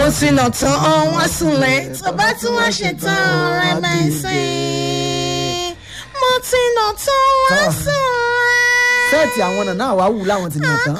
ti nà tán wọ́n súnlẹ̀ tó bá tún wá ṣe tán ọ̀rẹ́ mẹ́sìn mo ti nà tán wọ́n Tọ́. súnlẹ̀. sẹ́ẹ̀tì àwọn ọ̀nà náà wàá wù láwọn ti nà tán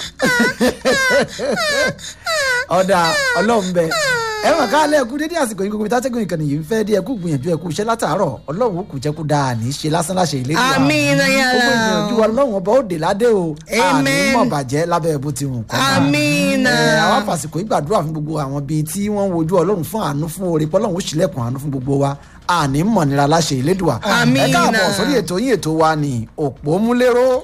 ọ̀dà ọlọ́run bẹ ẹ mọ̀ ká lẹ́ẹ̀kú dédé àsìkò yìí gbogbo ìtàtẹ́gùn ìkànnì yìí ń fẹ́ dé ẹkú gbìyànjú ẹkú iṣẹ́ látàárọ̀ ọlọ́run kù jẹ́ kú dáa ní í ṣe lásán láṣẹ ilé ìwà Àmín, yàrá. gbogbo ìgbìyànjú ọlọ́run ọba ó dé ládé o àní Amen. mọ̀ bàjẹ́ lábẹ́ bó ti wù kọ́ máa. Àmín. Ẹ, àwọn àfàsìkò ìgbàdúrà fún gbogbo àwọn bíi tí wọ́n ń wojú ọlọ́run fún àánú fún oore pọ́lọ́run ó ṣílẹ̀kùn àánú fún gbogbo wa àní mọ̀nira láṣẹ ìlédùà Àmín. ẹ káàbọ̀ sórí ètò yín ètò wa ní òpómúléró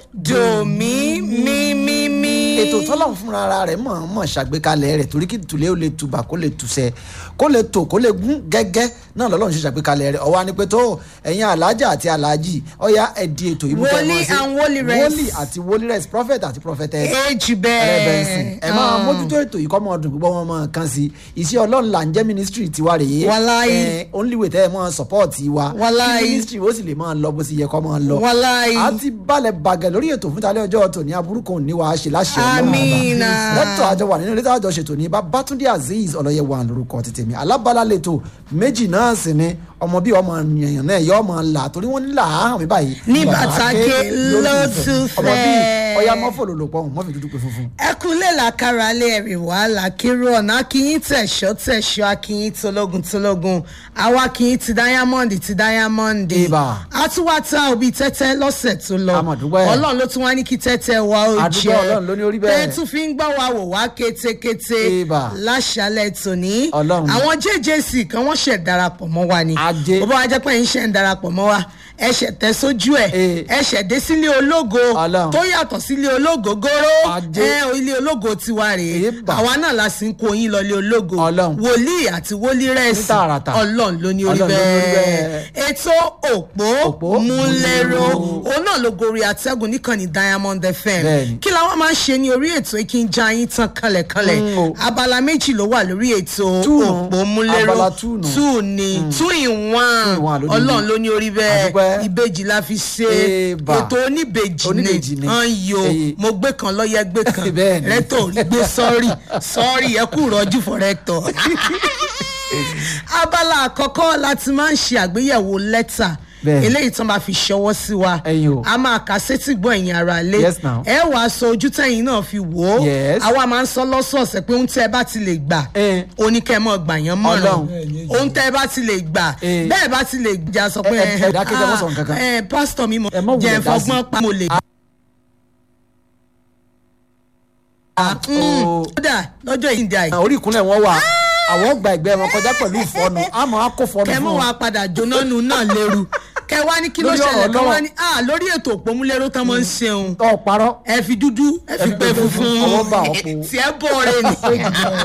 dòmí mímímí. ètò tọ́lọ́run fúnra ara rẹ̀ mọ̀ mọ̀ ṣàgbékalẹ̀ rẹ̀ torí kí tùlẹ̀ ó lè tùbà kó lè tùsẹ̀ kó lè tò kó lè gún gẹ́gẹ́ náà lọ́lọ́run ṣe ṣàgbékalẹ̀ rẹ̀ ọwọ́ á ní pé tó ẹ̀yin alájà àti alájì ọ̀yá ẹ̀dí ètò yìí mú kẹ́ ẹ Wòlíì mọ̀ sí. and wòlíress. wòlíì àti wòlíress prophet àti prophetess èjì ẹlẹ́bẹ̀ẹ́sìn bẹ́ẹ̀. ẹ máa mójútó ètò yìí kọ́ mọ́ ọdún gbogbo wọn mọ́ kan sí iṣẹ́ ọlọ́run là ń jẹ́ ministry tiwa rèé Wàláhì. ẹ only way tẹ́ ẹ mọ́ support wa Wàláhì. kí ministry ó sì lè máa lọ bó sì yẹ kọ́ máa lọ Wàláhì. a ti balẹ̀ bàgẹ̀ lórí ètò fún talẹ́ ọjọ́ tòní aburú kan ò ní wàá ṣe láṣẹ ọlọ́run ọba. Àmín. lẹ́tọ̀ àjọ wà nínú ilé táwọn àjọ ṣètò ní babatunde azeez ọlọ́yẹ wà lórúkọ ti tèmi alábàálà lẹ́tọ̀ méjì náà sì ni ọmọ bíi ọmọ yẹ̀yàn náà yọ ọmọ là torí wọ́n ní là á hàn mí báyìí Ní Bàbá bàtàkè ké lójú ló ìfẹ́. tún ọmọ bíi fẹ́. ọya mọ́fò ló lò pọ̀ mọ́fì dúdú pé funfun. ẹkúnlẹ̀ làkàrà lé ẹ̀rì wá làkírò ọ̀nà akínyìn tẹ̀ṣọ́ tẹ̀ṣọ́ akínyìn tológun tológun àwa akínyìn ti diamond ti diamond Ibà. àtúwàtà òbí tẹ́tẹ́ lọ́sẹ̀ tó lọ A mà dúpẹ́. ọlọ́run ló tún wá ní kí tẹ́tẹ́ wa ó A dúpẹ́, jẹ́ Ọlọ́run ló ní ó rí bẹ́ẹ̀. tẹ́ tún fi ń gbọ́ wa wò wá kétékété Ibà. láṣálẹ̀ tòní Ọlọ́run. àwọn jjc kan wọ́n ṣẹ̀ darapọ̀ mọ́ wa ni Ajé. bó bá wá jẹ́ pé ń ṣẹ̀ ń darapọ̀ mọ́ wa ẹ̀ṣẹ̀ tẹ́ sójú ẹ̀ Eh. ẹ̀ṣẹ̀ dé sílé ológo Ọlọ́run. tó yàtọ̀ sílé ológo góró Ajé. ẹ ilé ológo tiwa rèé Èébà. àwa náà la sì ń kó yín lọlé ológo Ọlọ́run. wòlíì àti wòlírẹ́sì Ní tààràtà. ọlọ́run ló ní orí Ọlọ́run ló ní orí bẹ́ẹ̀ ètò òpó Òpó múlẹ́rọ múlẹ́rọ. òun náà ló gorí atẹ́gùn níkànnì diamond fm Bẹ́ẹ̀ni. kí làwọn máa ń ṣe ní orí ètò yìí kí n já yín tán kanlẹ̀kanlẹ̀ Mm, o. abala méjì ló wà lórí ètò Two nù. òpó múlẹ́rọ Abala two nù. two ni two in Two in one one ló ní ọlọ́run ibi. ló ní orí bẹ́ẹ̀ Àdúpẹ́. ìbejì la fi ṣe Ébà. ètò oníbejì ni Oníbejì ni. ọ̀n yo Èyí. mo gbé kan lọ́yẹ́ gbé kan Bẹ́ẹ̀ni. rẹ́tọ̀ rí gbé sọ́ọ̀rì sọ́ọ̀rì ẹ kú rọ́jú fún rẹ́tọ̀. abala àkọ́kọ́ láti máa ń ṣe àgbéyẹ̀wò lẹ́tà Bẹ́ẹ̀ni. eléyìí tán bá fi ṣọwọ́ sí wa Ẹ̀yin o. a máa kà sétí gbọ́ ẹ̀yin ara lé Yes, now. ẹ wàá sọ ojú tẹ̀yìn náà fi wò ó Yes. àwa máa ń sọ lọ́sọ̀ọ̀sẹ̀ pé ohun tẹ́ ẹ bá ti lè gbà Eh. oníkẹ́mọ̀ gbà yẹn mọ̀ràn Ọlọ́run. ohun tẹ́ ẹ bá ti lè gbà Eh. bẹ́ẹ̀ bá ti lè jà sọ pé Ẹ- ẹ- ẹ dákẹ́, ẹ má sọ nǹkan kan. ẹ pásítọ̀ mi mo Ẹ má wulẹ̀ jẹ́ dá sí. fọgbọ́n pa mo lè Oh. kódà lọ́jọ́ yìí ń di àyè orí ìkúnlẹ̀ wọn wà àwọn gba ẹgbẹ́ wọn kọjá pẹ̀lú ìfọ́nù àmọ́ a kò fọ́nù kẹ fún mọ wọn. wa padà jóná nu náà lérú kẹ wá ní kí ló Lórí ọ̀rọ̀ ṣẹlẹ̀ kẹ wá Ọlọ́run. ní ah lórí ètò òpómúléró tán mọ́ ń ṣeun ọ̀ parọ́ ẹ fi dúdú ẹ fi pé funfun ọwọ́ bá ọ̀ po. tí ẹ bọ̀ rẹ ni.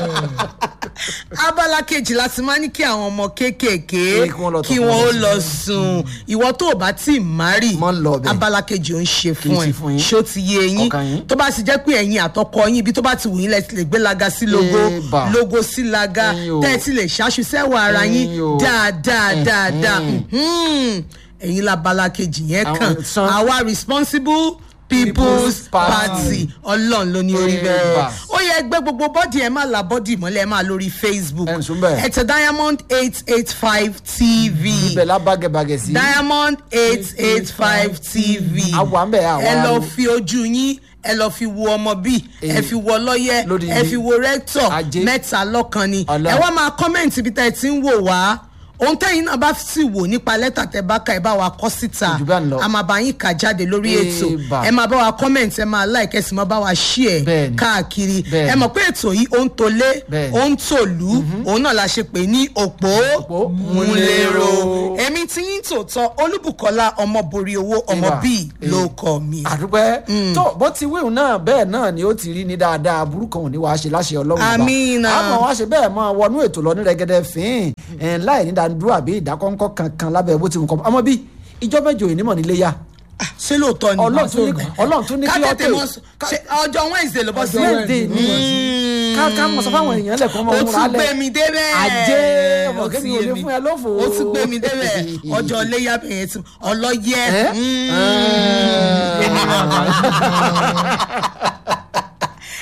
abala kejì láti máa ní kí àwọn ọmọ kéékèèké Ẹ, kí wọ́n lọ tọ̀ kí fún wọ́n ó wọn. lọ sùn ìwọ tó o bá tí ì márì Mọ́ lọ bẹ̀. abala kejì ò ń ṣe Kì í fún ẹ ṣe fún yín. ṣó ti yé yín Ọkàn yín. tó bá ti jẹ́ pé ẹ̀yin àtọkọ yín ibi tó bá ti wù yín lẹ́sìn lè gbé laga sí logo Ébà. logo sí laga Ẹ̀yin o. tẹ́ ẹ ti lè ṣáṣu sẹ́wọ̀ ara yín Ẹ̀yin o. dáadáa Mm, dáadáa mm. mhm. ẹ̀yin labala kejì yẹn Àwọn kàn san- àwa responsible people's People's Party. party ọlọ́run ló ní orí Ébà. bẹ́ẹ̀ ó yẹ ẹgbẹ́ gbogbo bọ́dì ẹ̀ máa la bọ́dì mọ́lẹ̀ ẹ̀ máa lórí facebook Ẹ̀ ń sún bẹ́ẹ̀. ẹ̀ tẹ diamond eight eight five tv ibẹ̀ la bágẹ̀bágẹ̀ sí. diamond eight eight five tv Àwa ń bẹ̀, àwa ẹ lọ ló. fi ojú yín ẹ lọ fi wo ọmọ bíi ẹ Eh. fi wo ọlọ́yẹ Lódìdí. ẹ fi wo rẹ́tọ̀ Ajé. mẹ́ta lọ́kan ni Ọlọ́run. ẹ wá máa kọ́mẹ̀ntì ibi tá ẹ ti ń wò wá ohun tẹ́yìn náà bá sì wò nípa lẹ́tà tẹ bá ka ẹ bá wa kọ́ síta Kò jù bá ń lọ. a máa bá yín kà jáde lórí ètò Ébà. ẹ máa bá wa kọ́mẹ̀ntì ẹ máa like ẹ sì máa bá wa share Bẹ́ẹ̀ni. káàkiri Bẹ́ẹ̀ni. ẹ mọ̀ pé ètò yìí ó ń tolé Bẹ́ẹ̀ni. ó ń tòlú òun náà la ṣe pè ní òpó Òpó múlẹ́rọ èmi tí yín tòótọ́ olúbùkọ́lá ọmọ borí owó ọmọ Ébà. bíi ló kọ mi. àdúpẹ́ tó bó ti wíwùn náà bẹ́ẹ̀ náà ni ó ti rí ní dáadáa burú kan ò ní wàá ṣe láṣẹ ọlọ́run ọba. Àmín. àmọ́ wàá ṣe bẹ́ẹ̀ máa wọnú ètò lọ ní rẹ́gẹ́dẹ́ fín ẹ̀ láì ní dandúró àbí ìdákọ́ńkọ́ kankan lábẹ́ bó ti wù kọ́ ọmọ bí ìjọ mẹ́jọ ìnímọ̀ nílé yá ṣé lóòótọ́ ni Ọlọ́run tún ní- Ọlọ́run tún ní kí ká ọ tètè tè- mọ sọ- ṣe ọjọ́ wednesday ló bọ́ sí Wednesday ni ká ká mọ̀ sọ fáwọn èèyàn lẹ́kọ̀ọ́ mọ̀ ó múra tún gbé mi débẹ̀ ajé ọmọ Ó ti kẹ́mi ò yé lè mi. fún ẹ lófo ó tún gbé mi débẹ̀ ọjọ́ léyà bẹ̀yẹn tí ọlọ́yẹ Ẹ́? Mm.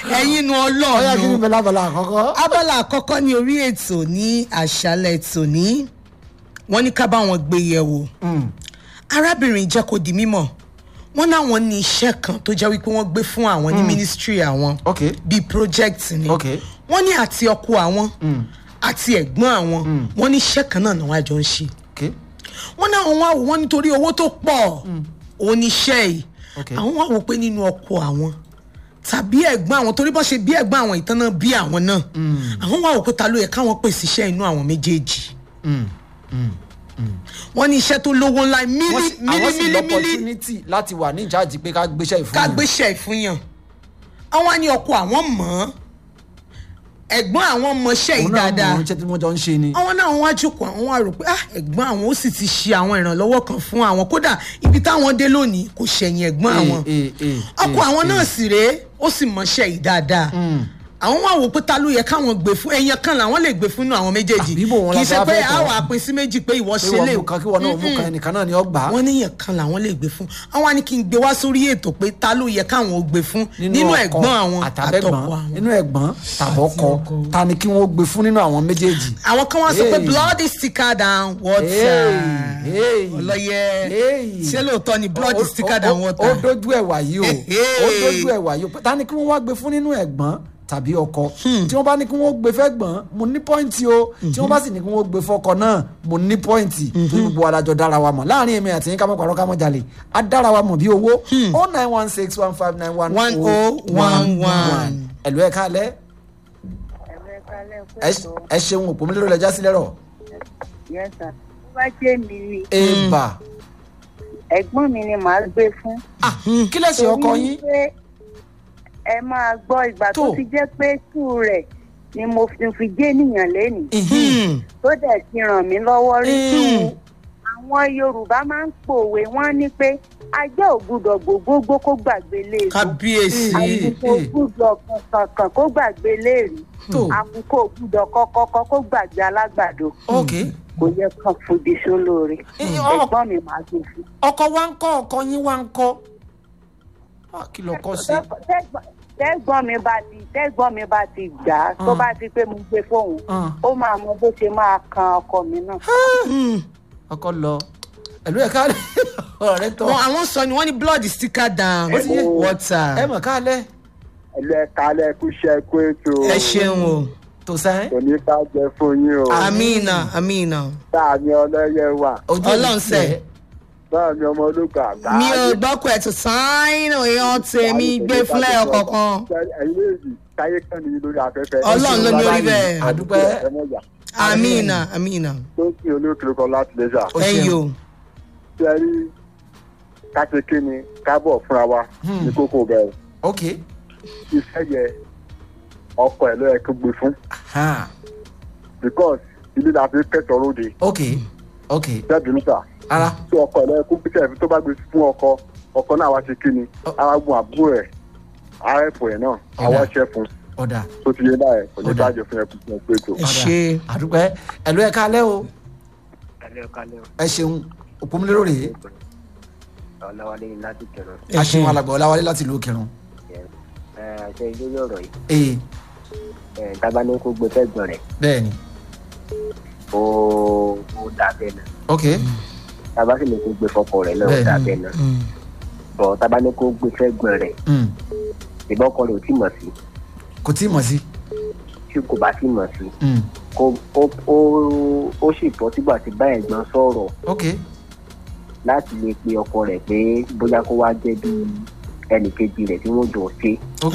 ẹ̀yin nu ọyá kí ni ọlọ́run bẹ lábala àkọ́kọ́. abala àkọ́kọ́ ní orí ètò ní àṣálẹ̀ tòní wọ́n ní ká bá wọn gbé yẹ̀wò Mm. arábìnrin jẹ́ kó di mímọ̀ wọ́n náwọn ní iṣẹ́ kan tó jẹ́ wípé wọ́n gbé fún àwọn ní ministry àwọn ok bíi project ni ok wọ́n ní àti ọkọ àwọn Mm. àti ẹ̀gbọ́n àwọn wọ́n ní iṣẹ́ kan náà ni wọ́n àjọ ń ṣe ok wọ́n ní àwọn wá wò wọ́n nítorí owó tó pọ̀ òun ní iṣẹ́ yìí Ok. àwọn wá wò pé nínú ọkọ àwọn tàbí ẹ̀gbọ́n àwọn torí bọ́n ṣe bí ẹ̀gbọ́n àwọn ìtàn náà bí àwọn náà àwọn wá wò pé ta ló yẹ káwọn pèsè iṣẹ́ inú àwọn méjèèjì Mm. Mm. wọ́n ní iṣẹ́ tó lówó ńlá wọ́n mílí sì- mílí àwọn sì mílí mílí lọ́pọ̀tunity láti wà ní ìjáàjì pé ká gbéṣẹ́ ìfún ká yàn. gbéṣẹ́ ìfúnyàn àwọn á ní ọkọ àwọn mọ̀ ọ́n ẹ̀gbọ́n àwọn mọṣẹ́ yìí òun náà dáadáa mọ̀ ọ́n ṣe tí wọ́n jọ ń ṣe ni. àwọn náà wọ́n á jókòó àwọn wá rò pé ah ẹ̀gbọ́n àwọn ó sì ti ṣe àwọn ìrànlọ́wọ́ kan fún àwọn kódà ibi táwọn dé lónìí kò ṣẹ̀yìn ẹ̀gbọ́n àwọn Eh, eh, eh, ọkọ eh, àwọn eh. náà sì rèé ó sì mọṣẹ́ yìí dáadáa Mm. àwọn wá wò pé ta ló yẹ káwọn gbé fún ẹyẹ kan làwọn lè gbé fún inú àwọn méjèèjì Àbí bò wọn kì í la ṣe fẹ́ pé fẹ́ tọ́. àwọn àpín sí méjì pé ìwọ pé ṣe lè wọ́n mú kan kí wọ́n náà mú kan ẹnìkan náà ni ó gbà á. wọ́n níyàn kan làwọn lè gbé fún àwọn á ní kí n gbé wá sórí ètò pé ta ló yẹ káwọn ó gbé fún nínú ọkọ ẹ̀gbọ́n àwọn àtàbẹ̀gbọ́n àtọkọ àwọn. nínú ẹ̀gbọ́n tàbọ̀kọ ta ni kí wọ́n gbé fún nínú àwọn méjèèjì. àwọn kan wá sọ pé Hey. blood is thicker than water Hey, hey, ọlọyẹ hey. ṣé lóòótọ́ ni blood Ó- is thicker ó- than ó- water. ó dojú ẹ̀ wàyí o Hey. ó dojú ẹ̀ wàyí o ta ni kí wọ́n wá gbé fún nínú ẹ̀gbọ́n tàbí ọkọ tí wọ́n bá ní kí wọ́n gbé fẹ́gbọ́n mo ní pọ́ìntì o tí wọ́n bá sì ní kí wọ́n gbé fọ́kọ náà mo ní pọ́ìntì tó gbogbo adájọ́ dára wa mọ̀ láàrin èmi àti yín ká mọ̀ pàrọ̀ ká mọ̀ jalè á dára wa mọ̀ bí owó o nine one six one five nine one One oh one one. ẹ̀lú ẹ̀ kálẹ̀ ẹ ṣeun òpó mi lérò lẹ́jà sílẹ̀ rọ̀ Yes, sir. Tó bá jẹ́ mi ni èèbà ẹ̀gbọ́n mi ni màá gbé fún. Ah, kí lẹ́sìn ọkọ yín pé ẹ máa gbọ́ ìgbà tó Tó. ti jẹ́ pé tú rẹ̀ ni mo fi fi jẹ́ ènìyàn lẹ́nìí Ìhín. tó dẹ̀ ti ràn mí lọ́wọ́ rí. Mm. Àwọn Yorùbá máa ń pòwe wọ́n ní pé ajá ò gbúdọ̀ gbogbogbò kó gbàgbé léèrè. kábíyèsí Àkùkọ ò gbúdọ̀ kankan kó gbàgbé léèrè. tó Àkùkọ ò gbúdọ̀ kọ́kọ́kọ́ kó gbàgbé alágbàdo. ok Kò yẹ kán fòdì sólóore. Eh, ọ- Ẹ̀gbọ́n mi máa gbé fún. ọkọ wa ń kọ́ ọkọ yín wa ń kọ́ Ah, kí lọ kọ́ sí. Tẹ́gbọ́n- tẹ́gbọ́n mi bá ti tẹ́gbọ́n mi bá ti gbà á tó Ah. bá ti pé mo gbé fóun Ah. ó máa mọ bó ṣe máa kan ọkọ mi náà. ọkọ lọ ẹlú ẹ ká ọ̀rẹ́ tọ wọn àwọn sọ ni wọn ní blood is thicker than Ó ti yé. water ẹ mọ̀ ká lẹ ẹlú ẹka lẹkú ṣẹkú ètò ẹ ṣeun o tó sẹ́yìn kò ní bàjẹ́ fún yín o amina amina sáàmì ọlọ́yẹ wà ojú Ọlọ́run ṣe. sáàmì ọmọ ológun àgbà. mi ò gbọ́kọ̀ ẹ̀ tó sáínù èèyàn tèmi gbé fúnlẹ̀ ọ̀kọ̀ọ̀kan ẹ̀yin méjì táyé kan nìyí lórí afẹ́fẹ́. Ọlọ́run ló ní orí bẹ́ẹ̀. àdúpẹ́ ẹ mọ̀ yà amina amina tó ń sin olókèrè kan láti lẹ́sà. Ó ẹ ṣeun. yò tí ẹ rí káṣeké ni kábọ̀ fúnra wa Hmm. ní kókó bẹ̀rẹ̀ ok iṣẹ́ yẹ ọkọ ẹ̀ ló yẹ kó gbé fún ha because ilé la fi kẹ́tọ̀ọ́ lóde ok ok bẹ́ẹ̀ níta ara tí ọkọ ẹ̀ ló yẹ kó gbé tẹ̀ tó bá gbé fún ọkọ ọkọ náà wá ṣe kí ni Ọ- ara gun àbúrò ẹ̀ ara ẹ̀fọ́ ẹ̀ náà àwa ṣẹ́ fún ọ̀dà tó ti yé báyẹn kò ní Ó dà. bàjẹ́ fún ẹkùn fún ẹkùn ètò. ẹ ṣe àdúpẹ́ ẹlú ẹ ká lẹ o kálẹ̀ kálẹ̀ ẹ ṣeun òpómúlérò rèé ọ̀làwálé láti kẹrọ ẹ a ṣe ṣeun alàgbà ọláwálé láti ìlú òkèrún ẹ ṣe lórí ọ̀rọ̀ yìí ee ẹ tábà ní kó gbé fẹ́gbọ̀n rẹ̀ bẹ́ẹ̀ ni ó ó dà bẹ́ẹ̀ náà ok tábà sì ní kó gbé fọ́kọ rẹ̀ náà ó Bẹ́ẹ̀ dà ni. bẹ́ẹ̀ náà bọ̀ tábà ní kó gbé fẹ́gbọ̀n rẹ̀ Mm. ìbọn ọkọ rẹ̀ ò tí mọ̀ sí kò tí ì mọ̀ sí tí kò bá tí mọ̀ sí Mm. kó ó ó ó sì bọ́ sígbà tí bá ẹ̀gbọ́n sọ̀rọ̀ ok láti lè pe ọkọ rẹ̀ pé bóyá kó wá jẹ́ bí ẹnì kejì rẹ̀ tí wọ́n jọ ṣe ok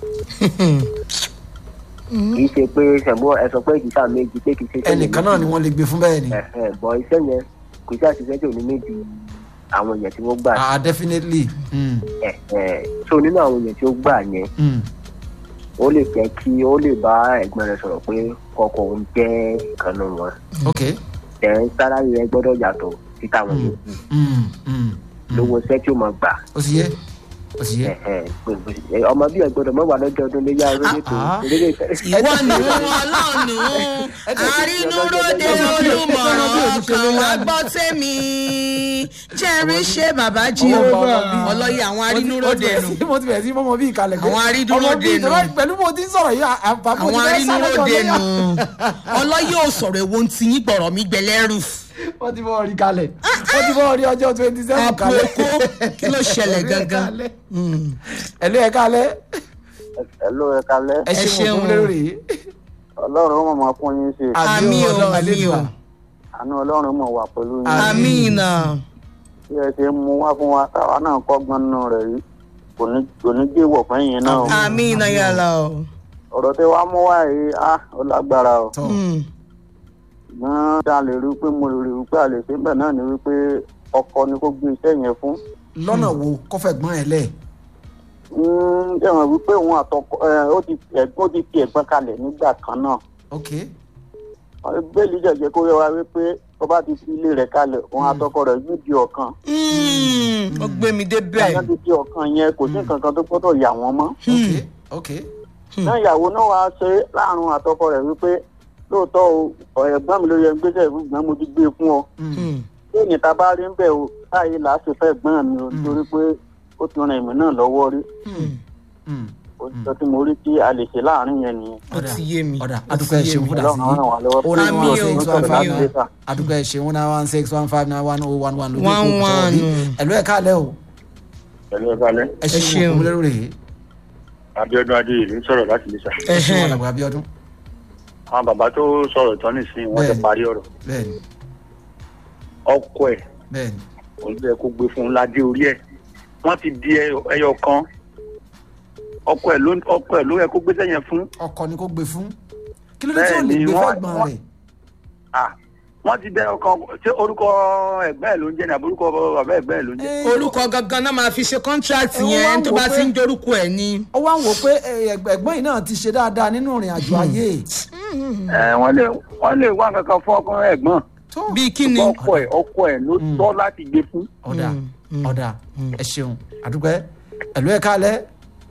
kì í ṣe pé ṣẹ̀gbọ́n ẹ sọ pé ìdísà méjì pé kì í ṣe iṣẹ́ ẹnìkan náà ni wọ́n lè gbé fún bẹ́ẹ̀ ni ẹ̀hẹ̀, bọ̀ iṣẹ́ yẹn kò sí àṣìṣe tí ò ní méjì àwọn èèyàn tí wọ́n gbà ah definitely Mm. ẹ̀hẹ̀, so nínú àwọn èèyàn tí ó gbà yẹn Mm. ó lè jẹ́ kí ó lè bá ẹ̀gbọ́n rẹ̀ sọ̀rọ̀ pé kọ́kọ́ òun jẹ́ ìkànnì wọn ok ẹ̀ sálárì rẹ̀ gbọ́dọ̀ yàtọ̀ sí táwọn yòókù Mm. Mm. lówó iṣẹ́ tí ó máa gbà ó sì yẹ ó ti yé. ọmọ bí ẹgbọdọ mọ wà lọ́jọ́ ọdún léyà orílẹ̀ èdè Ah. orílẹ̀ ìwọ nù ọlọ́ọ̀nù àrínúróde olùmọ̀ràn kan wá gbọ́ tèmi jẹ́rìí ṣe bàbá jíhóbà ọlọ́yẹ àwọn arínúróde nù mo ti bẹ̀rẹ̀ sí mọ́mọ́ bí ìkàlẹ̀ Àwọn arínúróde nù. pẹ̀lú bó ti ń sọ̀rọ̀ yìí àbá mo àwọn ti fẹ́ sáré lọ arínúróde lẹ́yà. nù ọlọ́yẹ ò sọ̀rọ̀ èwo ti yín gbọ̀rọ̀ mi gbẹlẹ́rù wọ́n ti bọ́ orí kalẹ̀ wọ́n ti bọ́ orí ọjọ́ twenty seven kalẹ̀. àpòkó kí ló ṣẹlẹ̀ gangan ẹ̀lú ẹ̀ kalẹ̀ ẹ ló ẹ kalẹ́ ẹ Ẹ ṣeun ṣeun. òkú lérò rèé. ọlọ́run mọ̀ máa fún yín ṣe Àmì o, Ọlọ́run àmì o. Elédùà. àánú ọlọ́run mọ̀ wà pẹ̀lú yín amina bí ẹ ṣe mú wá fún wa táwa náà kọ́gbọ́n nínú rẹ̀ yìí kò ní kò ní gbé wọ̀ fẹ́yìn náà o. amina yàrá o ọ̀rọ̀ tí wàá mú wá yìí á ó lágbára o. tọ́ Mm. ṣùgbọ́n tá a lè rí i pé mo lè rí i pé a lè ṣe bẹ́ẹ̀ náà ni wípé ọkọ ni kó gbé iṣẹ́ yẹn fún. lọ́nà wo kọ́fẹ́ gbọ́n ẹ lẹ̀. ṣé wọn wípé òun àtọkọ ẹ, ó ti ẹ̀gbọ́n ó ti fi ẹ̀gbọ́n kalẹ̀ nígbà kan náà. ok bẹ́ẹ̀lì jẹ̀jẹ̀ kó yẹ wa wípé tó bá ti fi ilé rẹ̀ kalẹ̀ òun àtọkọ rẹ̀ yóò di ọ̀kan. Mm. ó gbé mi débẹ̀ àwọn ti di ọ̀kan yẹn kò sí nǹkan kan tó gbọ́dọ̀ yà wọ́n mọ́. ok ok náà ìyàwó náà wàá ṣe láàrin àtọkọ rẹ̀ wípé lóòótọ́ o ẹ̀gbọ́n mi ló yẹ gbéṣẹ́ ìfúngbọ́n mo ti gbé e fún ọ. Mm. bí ènìyàn tá a bá rí ń bẹ̀ o báyìí là á ṣe fẹ́ gbọ́n mi o torí pé ó ti ran èmi náà lọ́wọ́ rí Mm. òtítọ́ tí mo rí tí a lè ṣe láàrin yẹn nìyẹn. ó ti yé mi ọ̀dà ó ti adúpẹ́ ẹ yé ṣeun mi. fúdà sí ọlọ́run ràn wá lọ́wọ́. ó ní Àmì one o, six one àmì five o. nine adúpẹ́ ẹ ṣeun one nine one six one five nine one oh one one lójú One ìkó one. sọ̀rọ̀ ẹ̀lú ẹ̀ kalẹ̀ o pẹ̀lú ẹ̀kalẹ́ ẹ ṣeun. ṣeun òkú lérò rèé abiodun adéyèlú ń sọ̀rọ̀ láti lè sà. ẹ ṣeun Ẹhẹ́n. alàgbà Abíọ́dún àwọn bàbá tó sọ̀rọ̀ tán nìsín wọ́n ti Bẹ́ẹ̀ni. parí ọ̀rọ̀ bẹ́ẹ̀ni ọkọ ẹ̀ bẹ́ẹ̀ni òun ló yẹ kó gbé fún un ládé orí ẹ̀ wọ́n ti di ẹyọ ẹyọ kan ọkọ ẹ̀ ló ọkọ ẹ̀ ló yẹ kó gbé sẹ́yìn fún ọkọ ni kò gbé fún kí ló dé tí ò lè Bẹ́ẹ̀ni, gbé wọ́n- fẹ́gbọ́n wọ́n- rẹ̀ ah wọ́n ti dẹ ọkọ ṣé orúkọ ẹ̀gbẹ́ ẹ̀ ló ń jẹ́ ní àbúrúkọ bàbá ẹ̀gbẹ́ ẹ̀ ló ń jẹ́. orúkọ gangan náà máa fi ṣe contract Ẹ, wọ́n wá yẹn ń tó wò bá pé- ti ń dorúkọ ẹ̀ ni. ó wá ń wò pé ẹ, ẹgbẹ́- ẹ̀gbọ́n yìí náà ti ṣe dáadáa nínú ìrìn àjò ayé ẹ wọ́n lè wọ́n lè wá kankan fún ọkọ ẹ̀gbọ́n tó bíi kí ni. ọkọ ẹ̀ ọkọ ẹ̀ ló tọ́ láti gbé fún. ọ̀dà ọ̀dà ẹ ṣeun àdúgbẹ́ ẹ̀lú ẹ̀ kalẹ̀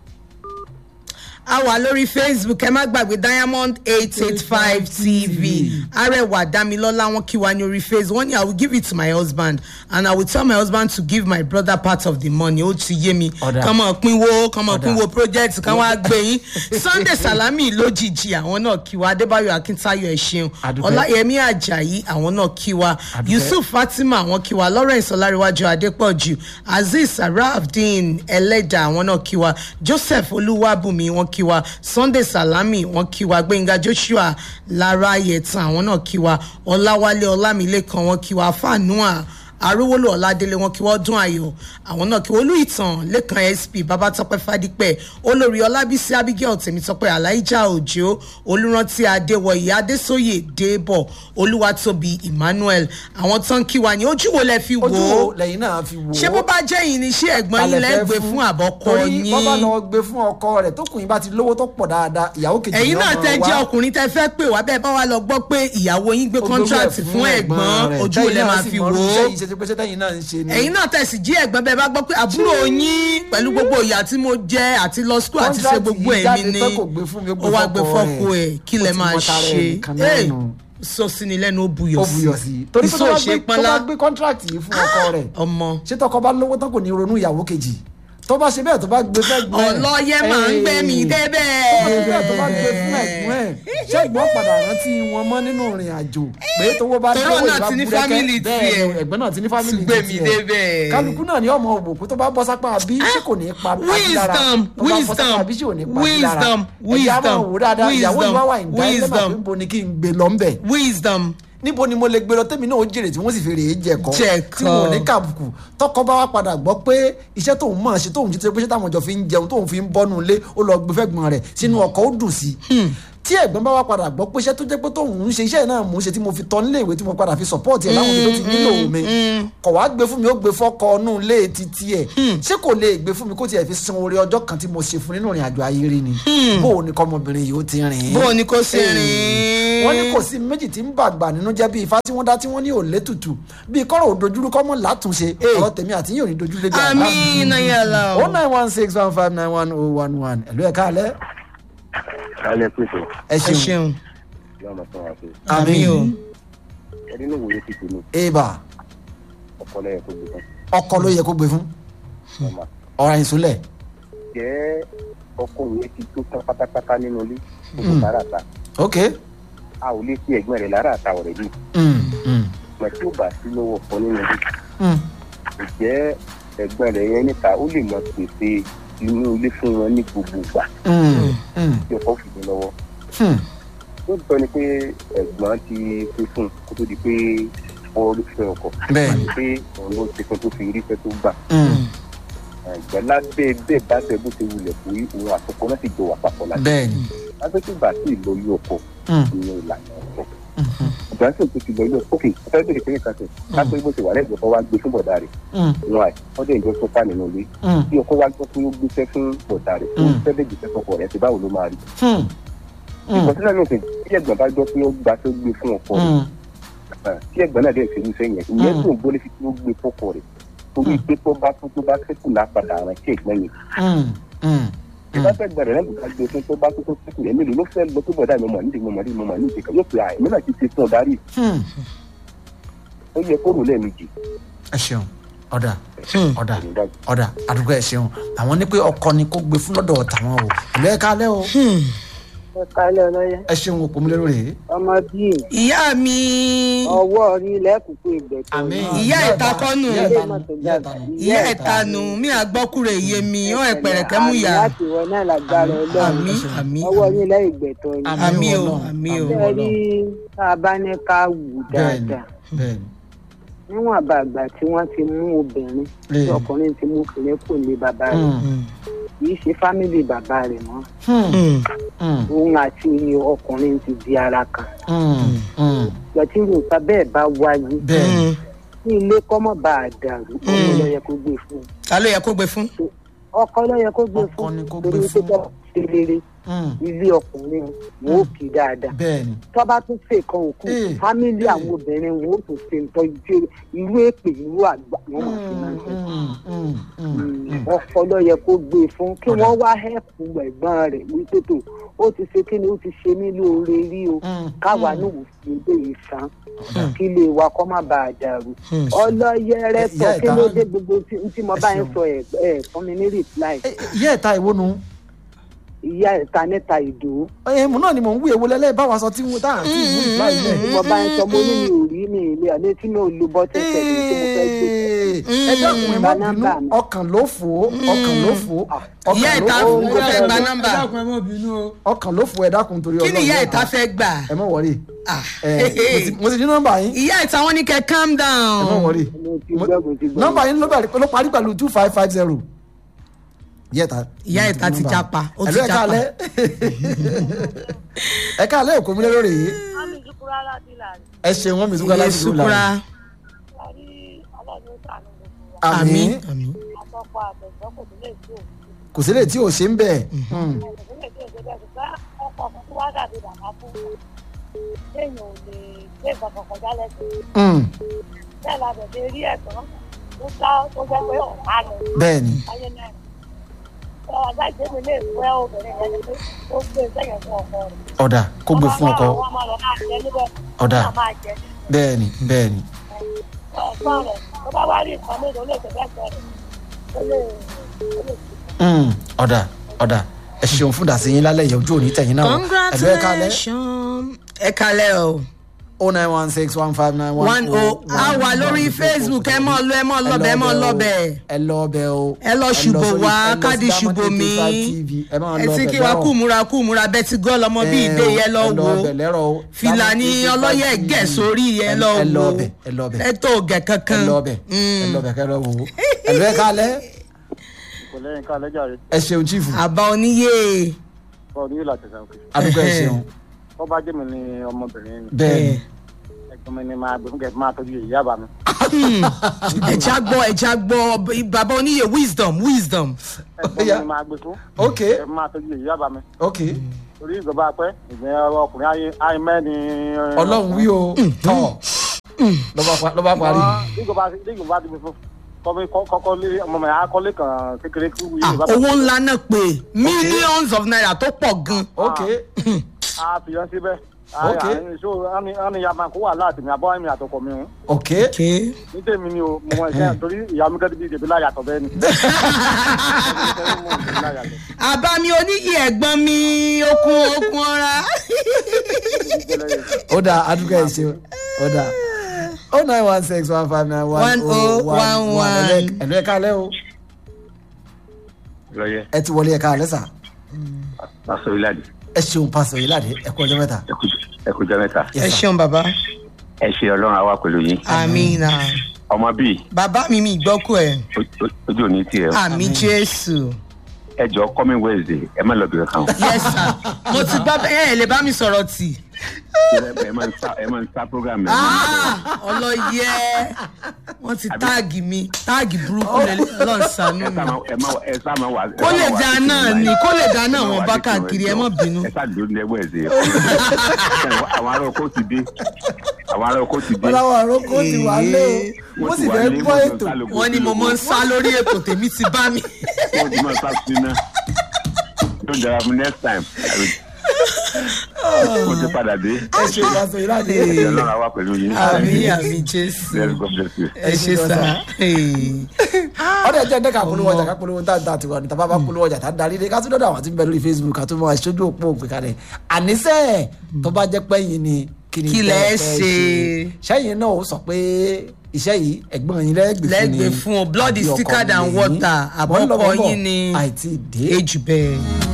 a wà lórí facebook ẹ má gbàgbé diamond eight eight five tv arẹwà damilọlá wọn kí wa ní orí facebook wọn ní i will give it to my husband and i will tell my husband to give my brother part of the money ó ti yé mi Ọ̀dà. kàn mọ̀ pínwó kàn mọ̀ Ọ̀dà. pínwó project kan wá gbé yín sunday salami lójijì àwọn náà kí wa adébáyọ̀ akíntayọ̀ ẹ ṣeun Àdúpẹ́. ọláyẹmí ajayi àwọn náà kí wa Àdúpẹ́. yusuf fatima àwọn kí wa lawrence ọláríwájú adépọ̀jù azeez sarafdeen ẹlẹ́dà àwọn náà kí wa joseph olúwàbùnmi wọn kí wa sunday salami wọn kí wa gbẹ̀ngà joshua lara yẹtan àwọn náà kí wa ọláwálé ọlámilẹ́kan wọn kí wa fanua arówólò ọládélé wọn kí wọn dún ayọ àwọn náà kí wọn olú ìtàn lẹkan sp babatọpẹ fadípẹ olórí ọlábísí abigail tèmítọpẹ aláìjà òjò olùrántí adéwọyé adésóyè débọ olúwatóbi emmanuel àwọn tán kí wa ní ojú wo lẹ fi wò ojú wo ó lẹ́yìn náà fi wò ó ṣé bó bá jẹ́ yìí ni ṣé ẹ̀gbọ́n yín Talẹ̀ fẹ́ lẹ́gbẹ̀ẹ́ fún àbọ̀kọ torí bọ́ bá yín lọ gbé fún ọkọ rẹ̀ tó kùn yín bá ti lówó tó pọ̀ dáadáa ìyàwó kejì ẹ̀yin ni náà ọmọ tẹ wa. jẹ́ ọkùnrin tẹ fẹ́ pè wá bẹ́ẹ̀ bá wa lọ gbọ́ pé ìyàwó yín gbé Ó gbé contract wẹ̀ fún ẹ̀gbọ́n rẹ̀. ojú wo lẹ Tẹ́yìn náà máa sì fi mọ wò irú ó iṣẹ́ yìí ṣe ti pé ṣé tẹ́yìn náà ń ṣe ni. ẹ̀yin náà tẹ̀sí jí ẹ̀gbọ́n bẹ́ẹ̀ bá gbọ́ pé àbúrò yín pẹ̀lú gbogbo ìyà tí mo jẹ́ àti lọ school àti ṣe Contract gbogbo yìí èmi jáde ni pé kò gbé fún mi, ó gbé ó wá gbé fọ́kọ fọ́kọ rẹ̀. ẹ̀ kí Ó lẹ ti máa mọ tara ṣe ẹ̀ nìkan náà Hey, nù. sọ sí ni lẹ́nu ó buyọ̀ ó buyọ̀ sí i torí pé Iṣẹ́ tó bá ò ṣe gbé- tó pọ́nlá. bá gbé contract yìí fún ọkọ rẹ̀ ọmọ ṣé tọkọ bá lówó tán kò ní ronú ìyàwó kejì tó bá ṣe bẹ́ẹ̀ tó bá gbé fẹ́ gbọ́n ẹ̀. ọlọ́yẹ máa ń gbé mi Hey. débẹ̀ tó bá gbé fún ẹ̀gbọ́n ẹ̀ ṣé ẹ̀gbọ́n padà rántí wọn mọ́ nínú ìrìn àjò pé tówó bá Tóró dówó náà ìbá ti ní búrẹ́kẹ́. family Bẹ́ẹ̀ tiẹ̀. ni, ẹ̀gbọ́n náà ti ní family Ti gbé mi tiẹ̀. débẹ̀. kálukú náà ni ọmọ òbòkú tó bá bọ́ sápá bí ṣé kò ní pa àbí lára wisdom tó bá bọ́ sápá wisdom bí ṣé ò ní pa àbí lára wisdom ẹ̀jẹ̀ á máa wò dáadáa ìyàwó wisdom ìwá wà ìdá ẹlẹ́mà pé wisdom níbo ni kí n gbé lọ ńbẹ̀ wisdom níbo ni mo lè gbé lọ tẹ́mi náà ó jèrè tí wọ́n sì fi rèé jẹ̀kọ́ Jẹ̀kọ́. tí wọn ò ní kàbùkù tọkọ bá wá padà gbọ́ pé iṣẹ́ tóun mọ̀ ṣe tóun jí tó pé ṣé táwọn jọ fi ń jẹun tóun fi ń bọ́nu ilé ó lọ gbé fẹ́gbọ́n rẹ̀ sínú ọkọ̀ ó dùn sí tí ẹ̀gbọ́n bá wá padà gbọ́ pé iṣẹ́ tó jẹ́ pé tóun ń ṣe iṣẹ́ náà mò ń ṣe tí mo fi tọ́ nílé ìwé tí mo padà fi support ẹ̀ láwọn ibi tó ti nílò mi kọ̀ wá gbé fún mi ó gbé fọ́kọ ọ̀nù ilé títí ẹ̀ ṣé kò lè gbé fún mi kó tiẹ̀ fi san oore ọjọ́ kan tí mo ṣe fún nínú ìrìn àjò ayé rí ni bó o ní kọ́mọbìnrin yìí ó ti rìn bó o ní kó ṣe rìn. wọ́n ní kò sí méjì tí ń bàgbà nínú jẹ́ bí ifá tí wọ́n dá tí wọ́n ní òlé tutù bí kọ́rọ̀ òdojúrú kọ́mọ látúnṣe ọ̀rọ̀ tèmi àti yín ò ní dojúlé bí àbá àmì iná yàrá o o. nine one six one five nine one oh one one ẹ̀lú ẹ̀ka alẹ́ kálẹ̀ pèsè ẹ ẹ ṣeun ṣeun yóò máa sọ wá pé àmì o. ẹni ní ìwòye ti tèmi eba ọkọ lẹ́yìn tó gbé tán ọkọ ló yẹ kó gbé fún ọmọ ọ̀rọ̀ ìsúnlẹ̀ jẹ́ ọkọ òun ti tó tán pátápátá nínú ilé gbogbo lára ta ok a ò lè fi ẹ̀gbọ́n rẹ̀ lára ta ọ̀rẹ́ yìí mm, mm, mọ̀ tí ó bá sí lọ́wọ́ ọkọ nínú ilé mm, ǹjẹ́ ẹ̀gbọ́n rẹ̀ yẹn níta ó lè mọ pèsè inú ilé fún wọn ní gbogbo ìgbà mm, mm, tí ọkọ fi dé lọ́wọ́ mm. lóòótọ́ ni pé ẹ̀gbọ́n ti pé fún un kó tó di pé ọ̀rọ̀ fẹ́ ọkọ bẹ́ẹ̀ni pé òun ló ti fún tó fi rí fẹ́ tó gbà mm, ẹ̀gbọ́n lábẹ́ bẹ́ẹ̀ bá bẹ́ẹ̀ bó ṣe wulẹ̀ fún òun àtọkọ náà sì jọ wà papọ̀ láti bẹ́ẹ̀ni lábẹ́ tó gbà sí ìlọyún ọkọ mm, ní ìlànà ọkọ mhm, ìgbà tó tó ti lọ ilé òkè ọ̀fẹ́ bèrè pé nǹkan sẹ̀ lápẹ́ bó ṣe wà lẹ́gbẹ̀ẹ́ kọ́ wá gbé fún bọ̀dá rẹ̀ mm, wọn àì wọ́n dẹ̀ ìjọ sọ́fà nínú ilé mm, bí ọkọ wá gbọ́ pé ó gbéṣẹ́ fún bọ̀dá rẹ̀ ó Mm. fẹ́ bẹ́ẹ̀ gbèsè fọkọ rẹ̀ ti báwo ló máa rí mm, mm, ìkọ̀sílẹ̀ náà sì tí ẹ̀gbọ́n bá gbọ́ pé ó gbà tó gbé fún ọkọ rẹ̀ mm, Ah, tí ẹ̀gbọ́n náà dẹ̀ fi irú sẹ́yìn yẹn ìyẹn Mm. tó ń gbólé fi tí ó gbé fọkọ rẹ̀ torí pé tó bá tó tó bá sẹ́kù lápadà àwọn tí ẹ̀gbọ́n yẹn mm, mm, ìbá fẹ́ gbẹ̀rẹ̀ náà bùkà gbé fún tó bá tó tó sẹ́kù yẹn mélòó ló fẹ́ lọ tó bọ̀dá mi mọ̀ nídìí mo mọ̀ nídìí mo mọ̀ nídìí kan yóò pè àìmọ́ náà ti ṣe fún ọ̀darí mm. ó yẹ kó rò lẹ́ẹ̀mejì ẹ ṣeun ọ̀dà Hmm. ọ̀dà ìdájọ́ ọ̀dà àdúgbò ẹ ṣeun àwọn ní pé ọkọ ni kó gbé fún lọ́dọ̀ tàwọn o ìlú ẹ̀ka alẹ́ o Hmm. ẹ kálẹ̀ ọlọ́yẹ ẹ ṣeun òpó mi lérò rèé ọmọ bíi ìyá mi ọwọ́ rí lẹ́kùnkùn ìgbẹ́tọ̀ àmín Ìyá ìtakọ́nù. ìyá ìtanu ìyá ìtanu ìyá ẹ̀tanu mi àgbọ́kùrẹ̀ iye mi ọ̀ ẹ̀pẹ̀rẹ̀kẹ́ mú yá láti wọ náà lágbára ọlọ́run àmì àmì ọwọ́ rí lẹ́yìn ìgbẹ́tọ̀ ni Àmín. àmì o Ọlọ́run, àmì o àmín. ṣe rí tá a bá ní ká wù bẹ́ẹ̀ni dáadáa bẹ́ẹ̀ni níwọ̀n àbàgbà tí wọ́n ti mú obìnrin tí Ee. ọkùnrin ti mú kìnìún kò lé bàbá rẹ̀ Mm, Hmm. kì í ṣe fámìlì bàbá rẹ̀ mọ́ mm, Hmm. mm, òun àti ọkùnrin ti di ara kan mm, mm. gbẹ̀tí nǹkan bẹ́ẹ̀ bá wáyé bẹ́ẹ̀ni Hmm. ní ilé kọ́mọ̀ bá a dàrú ọmọ ló yẹ kó gbé fún un ta ló yẹ kó gbé fún. ọkọ ló yẹ kó gbé Ọkọ fún ni un kó torí gbé pé fún. tó bá ṣe rere Mm, ilé ọkùnrin wọn ò kì í dáadáa bẹ́ẹ̀ni tó bá tún ṣe kan òkú Eh, fámìlì eh. àwọn obìnrin wọn ò tún ṣe nǹkan ìjẹ irú èpè irú àgbà wọn mọ̀ sí máa ń ṣe Mm, mm, mm, mm. ọkọ ló yẹ kó gbé fún kí Ọ̀dà. wọ́n wá hẹ́pù ẹ̀gbọ́n rẹ̀ wípé tó ó ti ṣe kí ni ó ti ṣe mí lóore rí o Mm, káwa mm. náà ò fi ilé yìí san Ọ̀dà. kí ilé wa kọ́ má bàa dàrú Hmm. ọlọ́yẹrẹ Eh, sọ ìyá kí ìta- ló dé gbogbo tí tí mo Ẹ bá ń ṣeun. sọ ẹ ẹ fún mi ní reply Eh, ìyá ẹ̀ta ìwo nu ìyá ìta níta ìdó ẹ mo náà ni mò ń wí ewu lẹ́lẹ́ báwa sọ tí mo tá à ń tí ìwú ìgbà tí ilẹ̀. mo bá ń sọ mo ní mi ò rí mi ilé àlẹ́ tí mi ò lo bọ́tẹ́ tẹ̀lé tí mo fẹ́ gbé ẹ dákun ẹ má Gba bínú nọ́mbà mi. ọkàn ló fò ó ọkàn ló fò ó ọkàn ìyá ló ìta fò ó ó fẹ́ gba nọ́mbà ẹ dákun ẹ mọ bínú o. ọkàn ló fò ẹ dákun torí kí ni ìyá ìta Ọlọ́run. fẹ́ gbà. ẹ má wọrí Ah. ẹ mo ti- mo ti ní nọ́mbà yín ìyá ìta wọn ní kẹ́ calm ẹ má down. wọrí mo ti Mo- gbọ́ mo ti gbọ́ nọ́mbà yín ló bẹ̀rẹ̀- ló parí pẹ̀lú two five five zero ìyá ìta Ìyá ìta ti japa, ó ti Ẹ̀lú ẹ japa. káalẹ́ ẹ káalẹ́ òkú mi lérò rèé Mami Zukura láti Ìlàrí. ẹ ṣe wọn mi sùkúrà iye láti dúró sukura láàrin Àrí ọlọ́run ó sànú gbogbo wa. àmì àmì àmì. Àtọ́kọ àtẹ̀gbọ́n kò nílé tí ò sí. kò sílẹ̀ tí ò ṣe ń bẹ̀ Kò nílé tí ò ṣe bẹ́ẹ̀ ṣùgbọ́n ọkọ̀ fún wa dàbí bàbá fún wa. Téèyàn ò lè gbé nǹkan kan kọjá lẹ́sìn. Bẹ́ẹ̀ la bẹ̀rẹ̀ rí ẹ̀gbọ́n tó dá tó jẹ́ pé ọ̀pá lọ bẹ́ẹ̀ ni ayé náà. Ọ̀rọ̀ àgbà ìgbésẹ̀ lè fẹ́ obìnrin yẹn ni pé ó gbé sẹ́yìn fún ọkọ rẹ̀. ọ̀dà kó gbé fún ọkọ Wọ́n máa lọ máa jẹ níbẹ̀. Ọ̀dà. Wọ́n máa jẹ níbẹ̀. bẹ́ẹ̀ ni bẹ́ẹ̀ ni Ẹ̀gbọ́n rẹ̀ tó bá wá rí nǹkan mélòó lè tẹ̀lé ẹ̀gbọ́n rẹ̀. Ó lè ó lè Mm, ọ̀dà ọ̀dà ẹ ṣeun fún dàsí yín lálẹ́ yìí ojú òní tẹ̀yìn náà ẹ̀lú ẹ káalẹ́ congratulations. ẹ kalẹ̀ o. o nine one six one five nine one one o a wà lórí facebook ẹ mọ lọ ẹ mọ lọbẹ ẹ mọ lọbẹ ẹ lọ ọbẹ o ẹ lọ ṣùbò sórí- wá ẹ lọ sí káàdì Diamond ṣùbò mi 85 TV, ẹ máa ẹ lọ ti ọbẹ̀ kí wa lẹ́rọ̀. kú múra kú múra bẹ́ẹ̀ ti gọ́ lọmọ bí ìdè Ẹ yẹn lọ ẹ lọ wo ọbẹ̀ lẹ́rọ̀ o fìlà ní Diamond 85 ọlọ́yẹ̀ TV. gẹ̀ sórí yẹn lọ ẹ lọ wo ọbẹ̀ ẹ lọ ọbẹ̀ ẹ tó gẹ̀ kankan ẹ lọ ọbẹ̀ ẹ lọ ọbẹ̀ kẹ lọ wò ó ẹ̀lú ẹ káalẹ́ kò lẹ́yìn ká lẹ́jà rẹ̀ ẹ ṣeun chief àbá oníyè sọ ní ìlà tẹ̀sán òkè àdúgbò ẹ ṣeun tó bá jẹ́ mi ní ọmọbìnrin ni bẹ́ẹ̀ ni ẹ̀gbọ́n mi ni máa gbé fún kẹ́kẹ́ máa tọ́jú ìyá bá mi. ẹja gbọ́ ẹja gbọ́ bàbá oníyè wisdom wisdom. ẹ̀gbọ́n mi Ó yá. ni máa gbé fún ok kẹ́kẹ́ máa tọ́jú ìyá bá mi. ok torí ìjọba pẹ́ ìgbẹ́ ọkùnrin ayé ayé mẹ́ni. ọlọ́run wí o tọ́ lọ́ba pa- lọ́ba parí ìjọba ìjọba ti fi fún kọ́mí kọ́kọ́ lé ọmọ mi akọ́lé kan kékeré kí wúyé Ah, ìjọba owó ńlá náà pé millions of naira tó pọ̀ gan. ok a fi yan síbẹ̀. Ok. so ẹni ya máa kó wà láti mi àbọ̀ ẹ̀mí àtọkọ mi hùn. ok Okay. ní tèmi ni o mo mọ ẹsẹ torí ìyá mi kẹ́tí bíi ìdèbí láyàtọ̀ bẹ́ẹ̀ ni. àbámi oníyè ẹ̀gbọ́n mi okun okun ọ̀ra. ó dáa àdúgbò ẹ ṣeun ó dáa oh nine one six one five nine one oh one one ẹ̀lú ẹ̀ka alẹ́ o lọ́yẹ ẹ ti wọlé ẹ̀ka alẹ́ sà pásọ ìlàdí ẹ ṣeun pásọ yìí láde ẹ kú ọjọ́ mẹ́ta ẹ kú jẹ mẹ́ta Yes, ẹ sir. ṣeun bàbá ẹ ṣe ọlọ́run àwa pẹ̀lú yín amina ọmọ bíi bàbá mi mi gbọ́kú ẹ̀ o- o- ojú òní tiẹ̀ àmì jésù ẹ jọ coming wednesday ẹ má lọ bìrẹ̀ kan yes sir mo ti gbọ́ bẹ́ẹ̀ ẹ̀ lè bá mi sọ̀rọ̀ tì. ẹ máa ń sá ẹ máa ń sá program ẹ Ah, ọlọ́yẹ wọ́n ti táàgì mi táàgì burúkú lẹ́lẹ́ ọlọ́run ṣàánú ẹ mi. sá máa ẹ má ẹ sá máa wà. ẹ kó má lè wà dáa sí náà kìnìún ni báyìí. kó lè dáa náà ẹ má wọn wà bá sí kìnìún káàkiri ẹ ẹjọ́. mọ̀ bínú. ẹ sá dúró ní wednesday àwọn ará oko ti dé àwọn ará oko ti dé. wọ́n láwọn àròkọ ti wà lé o wọ́n sì fẹ́ gbọ́ ètò wọ́n ní mo mọ̀ ń sá lórí ètò tèmi ti bá mi. wọ́n ti máa sá sí iná yóò dára fún next time mo ti padà dé ẹ ṣe pásọ yìí láde ẹ ṣe ọlọ́run àwa pẹ̀lú yín. àmì àmì jésù Yes, God bless you. ẹ ṣe sá. ọdẹ jẹ ndẹ ká polówó ọjà ká polówó tá tá tiwa ní tàbá bá polówó ọjà tá darí dé ká tún dọdọ àwọn tí ń bẹ lórí facebook ká tún mọ aṣojú òpó òpè kalẹ̀ àníṣe tó bá jẹ́ pé yín ni kí ni Kí tẹ́ lẹ ẹ fẹ́ ṣe? sẹ́yìn náà ó sọ pé iṣẹ́ yìí ẹ̀gbọ́n yín lẹ́gbẹ̀ẹ́ fún ni lẹ́gbẹ̀ẹ́ fún o blood is àbí ọkọ thicker than yín? water Mò ń lọ, mò àbọ̀kọ ń bọ̀. yín ni àìtí dé age bẹ́ẹ̀.